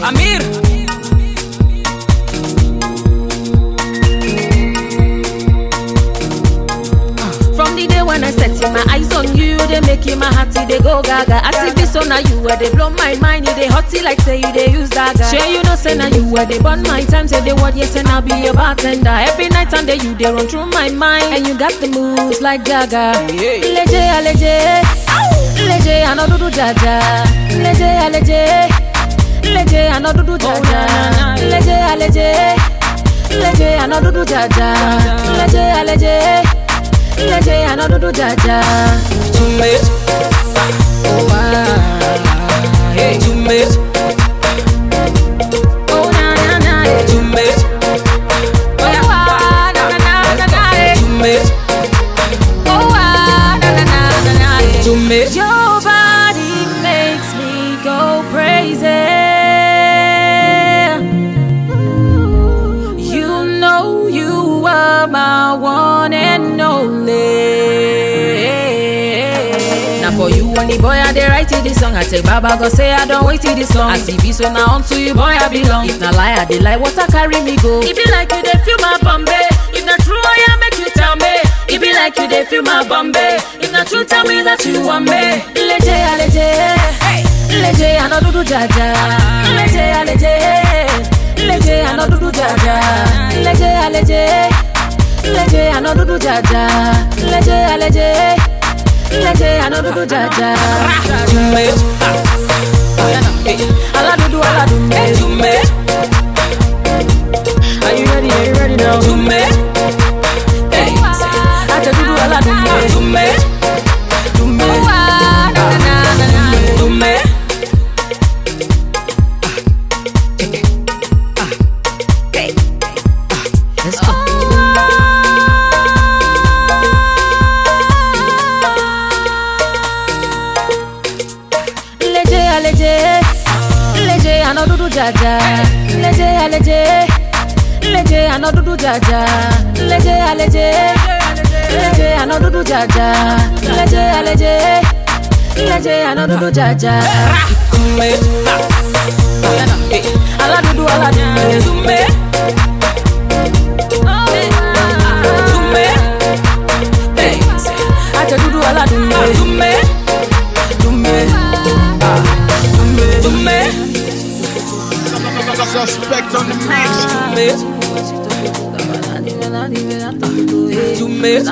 Amir. From the day when I set my eyes on you, they make my hearty they go gaga. I see this on you where they blow my mind, you they hotty like say you they use dagger. Sure you know say now you where they burn my time, say they what yes and I'll be your bartender. Every night and day you they run through my mind, and you got the moves like Jagga. Yeah. Leje aleje, leje anodudu jaja, leje aleje, leje anodudu jaja, leje aleje, leje anodudu jaja, leje aleje. Leje anodudu jaja. Tumit. Oh, ah. Hey, tumit. Oh, na, na, na, eh. Tumit. Oh, ah, na, na, na, na, na, eh. Tumit. Oh, ah, na, na, na, na, na, eh. Tumit. Your body makes me go crazy. You know you are my one and only. Now for you and the boy I dey write this song. I tell Baba go say I don't wait till this long. I see be so now unto you boy I belong. If na lie I dey lie, water carry me go. It be like you dey feel my Bombay. If na true I am make you tell me. It be like you dey feel my Bombay. If na true tell me that you want me. Leje aleje, leje anodudu jaja. Leje aleje, leje anodudu jaja. Leje aleje, leje anodudu jaja. Leje aleje, leje anodudu jaja. Tumit. Aladudu aladudu. Tumit. Are you ready? Are you ready now? Tumit. Hey. Aladudu aladudu. Tumit. Tumit. Tumit. Let's go. Leje aleje, leje anodudu jaja. Leje aleje, leje anodudu jaja. Leje aleje, leje anodudu jaja. Leje aleje, leje anodudu jaja. Tumit. Aladudu aladudu. Tumit. Tumit. Hey. Ajadudu aladudu. Tumit. Tumit. Tumit. Suspect on the mix. Tumit. Tumit.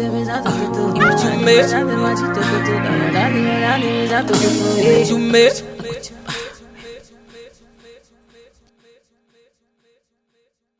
Tumit. Tumit.